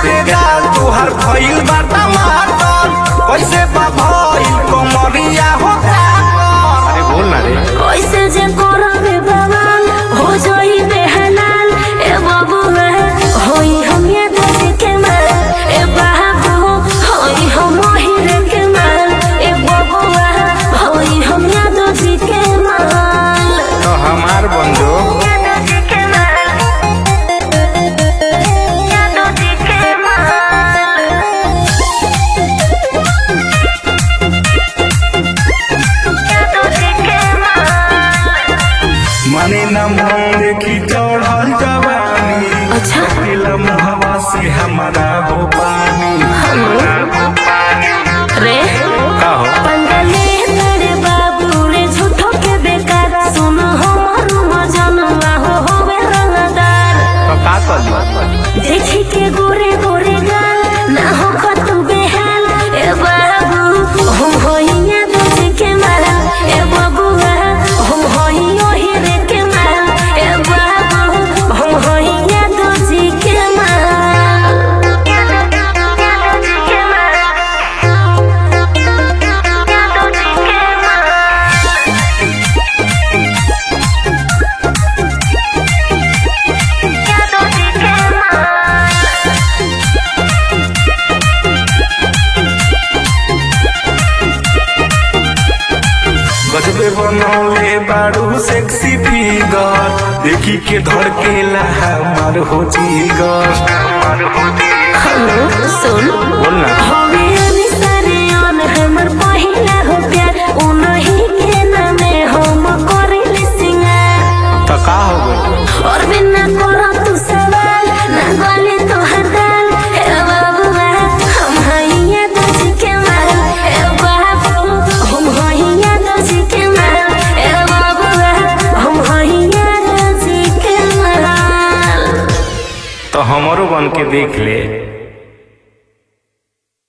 पे गाल तुहार भइल बा टमाटर कैसे बा भइल कमरिया हो अरे बोल ना रे कैसे जे करबे बवाल हो जाई बेहलाल ए बबुआ होई हम ये देख के माल ए बाबू होई हम हिर के माल ए बबुआ होई हम याद जी के माल तो हमार बंधु याद जी के माल याद जी के माल याद जी के माल मने न मन देखी चढ़ल जवानी अच्छा। अकेला मुहवा से हमारा हो पानी रे का हो पंडले तेरे बाबू रे झूठो के बेकार सुनो हमर मजनुआ हो होवे रंगदार तो का कर देखी के गोरे गोरे गाल ना हो खतु बेहाल ए बाबू हम होइया दूज के माल ए बबुआ हम होइयो हीरे के माल ए बाबू हम होइया दूज के माल के माल गजबे बनौले बारू सेक्सी फिगर देखी के धड़केला हमार हो जीगर हमार हो हेलो सुन बोल ना हवे अनिसरे अन हमर पहिला हो प्यार उनही के नामे हम करिले सिंगार तो का हो गइल और बिना करो तू सवाल ना गले तो हदाल हे बाबुआ हम हइया दज के माल हे बाबू हम हइया दज के माल हे बाबुआ हम हइया दज के माल तो हमरो बन के देख ले